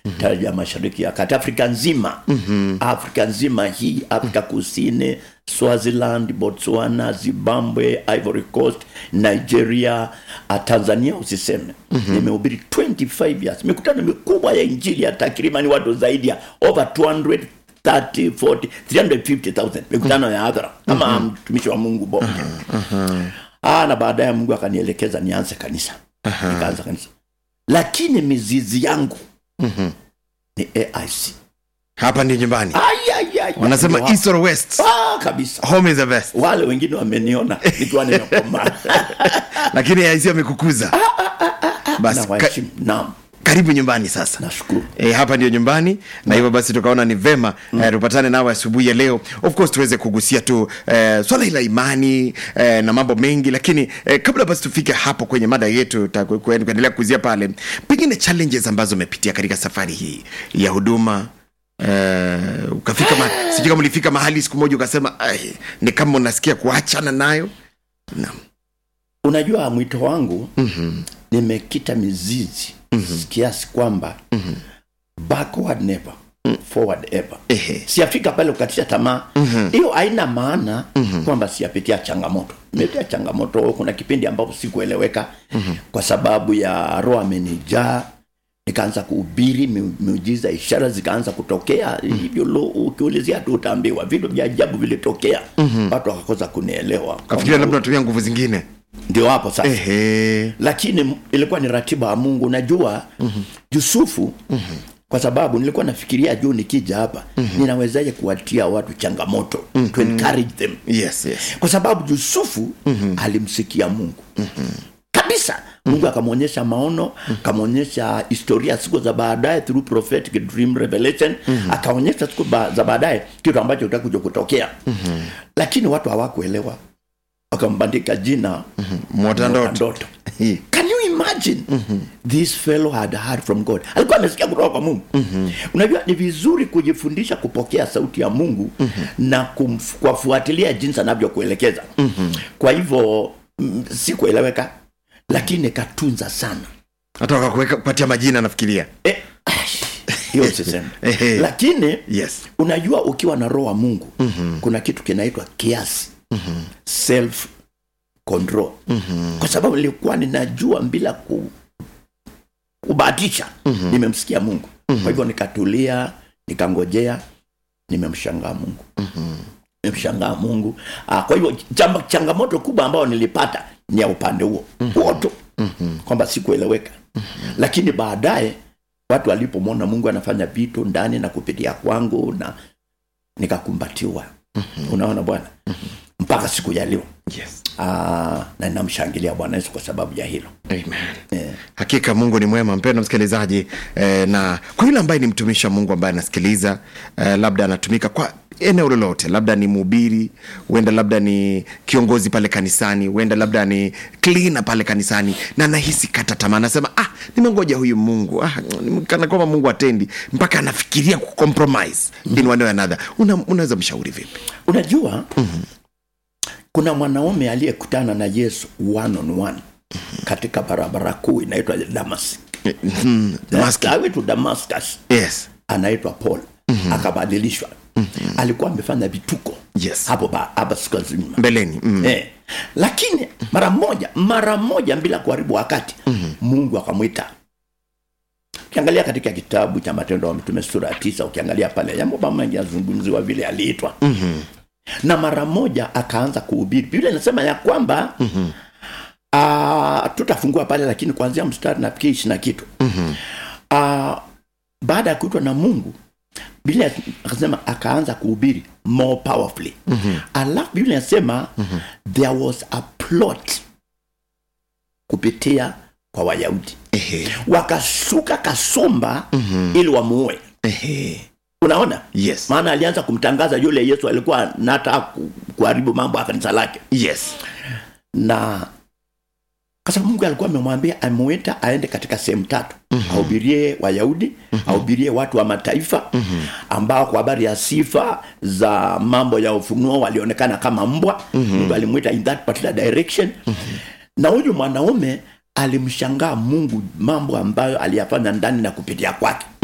mm-hmm. ya mashariki ya kati afrika nzima mm-hmm. afrika nzima hii afrika kusini swaziland botswana zimbabwe ivory coast nigeria uh, tanzania usiseme mm-hmm. nimehubiri 25 years mikutano mikubwa ya injili ya takriban watu zaidi ya over 200 30 40 350000 mikutano ya hadhara kama mtumishi wa mungu bonge ah, na baadaye mungu akanielekeza nianze kanisa nikaanza kanisa lakini mizizi yangu ni aic hapa ndio nyumbani Ai, ai, ai, wanasema ai, east or west ah, kabisa home is the best wale wengine wameniona nikiwa nimekomaa lakini aisi amekukuza na basi ka, waheshimu naam karibu nyumbani sasa nashukuru E, hapa ndio nyumbani na hivyo basi tukaona ni vema mm. eh, tupatane nawe asubuhi ya leo of course tuweze kugusia tu eh, swala la imani eh, na mambo mengi lakini eh, kabla basi tufike hapo kwenye mada yetu ta- ku- ku- kuendelea kuzia pale pengine challenges ambazo umepitia katika safari hii ya huduma Uh, ukafika ma, sijui kama ulifika mahali siku moja ukasema "Ai, ni kama unasikia kuachana nayo naam unajua mwito wangu mm-hmm. nimekita mizizi mm-hmm. kiasi kwamba mm-hmm. backward never forward ever Ehe. siafika pale kukatisha tamaa hiyo mm-hmm. haina maana mm-hmm. kwamba siapitia changamoto nimepitia changamoto kuna kipindi ambapo sikueleweka mm-hmm. kwa sababu ya roho amenijaa nikaanza kuhubiri mi- miujiza ishara zikaanza kutokea hivyo lo ukiulizia tu utaambiwa vitu vya ajabu vilitokea mm-hmm. watu wakakosa kunielewa kafikiria labda unatumia nguvu zingine ndio hapo sasa Ehe. lakini m- ilikuwa ni ratiba ya mungu najua mm-hmm. yusufu mm-hmm. kwa sababu nilikuwa nafikiria juu nikija hapa mm-hmm. ninawezaje kuwatia watu changamoto mm-hmm. to encourage them yes yes kwa sababu yusufu mm-hmm. alimsikia mungu mm-hmm. kabisa mungu akamwonyesha maono akamwonyesha historia siku za baadaye through prophetic dream revelation mm-hmm. akaonyesha siku ba, za baadaye kitu ambacho utakuja kutokea mm-hmm. lakini watu hawakuelewa wakambandika jina mm-hmm. mwota ndoto ndoto can you imagine mm-hmm. this fellow had heard from god alikuwa amesikia kutoka kwa mungu mm-hmm. unajua ni vizuri kujifundisha kupokea sauti ya mungu mm-hmm. na kumf- kuwafuatilia jinsi anavyokuelekeza mm-hmm. kwa hivyo mm, sikueleweka lakini katunza sana hata wakakuweka kupatia majina nafikiria Eh, ash, hiyo sisema Ehe. lakini yes unajua ukiwa na roho wa mungu mm-hmm. kuna kitu kinaitwa kiasi mm-hmm. self control mm-hmm. kwa sababu nilikuwa ninajua bila ku, kubahatisha mm-hmm. nimemsikia mungu mm-hmm. kwa hivyo nikatulia nikangojea nimemshangaa mungu mm-hmm. nimemshangaa mungu ah, kwa hivyo chamba, changamoto kubwa ambayo nilipata ni ya upande huo mm-hmm. huo tu mm-hmm. kwamba sikueleweka mm-hmm. lakini baadaye watu walipomwona mungu anafanya vitu ndani na kupitia kwangu na nikakumbatiwa mm-hmm. unaona bwana mm-hmm. mpaka siku ya leo yes Ah, na ninamshangilia bwana yesu kwa sababu ya hilo amen eh. hakika mungu ni mwema mpendo msikilizaji eh, na kwa yule ambaye ni mtumishi wa mungu ambaye anasikiliza eh, labda anatumika kwa eneo lolote labda ni mhubiri huenda labda ni kiongozi pale kanisani huenda labda ni klina pale kanisani na anahisi kata tamaa anasema ah nimengoja huyu mungu ah, kana kwamba mungu atendi mpaka anafikiria kucompromise in one way or another Una, unaweza mshauri vipi unajua mm-hmm. kuna mwanaume aliyekutana na yesu one on one katika barabara kuu inaitwa damas Damascus. awitu damascus yes anaitwa paul mm-hmm. akabadilishwa mm-hmm. alikuwa amefanya vituko Yes. hapo ba- hapa siku nzima mbeleni mm. eh. lakini mara moja mara moja bila kuharibu wakati mm-hmm. mungu akamwita ukiangalia katika kitabu cha matendo ya mtume sura ya tisa ukiangalia pale jambo mengi yazungumziwa vile aliitwa mm-hmm. na mara moja akaanza kuhubiri biblia inasema ya kwamba mm-hmm. uh, tutafungua pale lakini kuanzia mstari nafikiri ishi na kitu mm-hmm. uh, baada ya kuitwa na mungu biblia akasema akaanza kuhubiri more powerfully mm-hmm. alafu biblia inasema mm-hmm. there was a plot kupitia kwa wayahudi Ehe. wakashuka kasumba mm-hmm. ili wamuue Ehe. unaona yes maana alianza kumtangaza yule yesu alikuwa nataka ku- kuharibu mambo ya kanisa lake yes na kwa sababu mungu alikuwa amemwambia amewita aende katika sehemu tatu mm-hmm. ahubirie wayahudi mm-hmm. ahubirie watu wa mataifa mm-hmm. ambao kwa habari ya sifa za mambo ya ufunuo walionekana kama mbwa mm-hmm. mungu alimwita in that particular direction mm-hmm. na huyu mwanaume alimshangaa mungu mambo ambayo aliyafanya ndani na kupitia kwake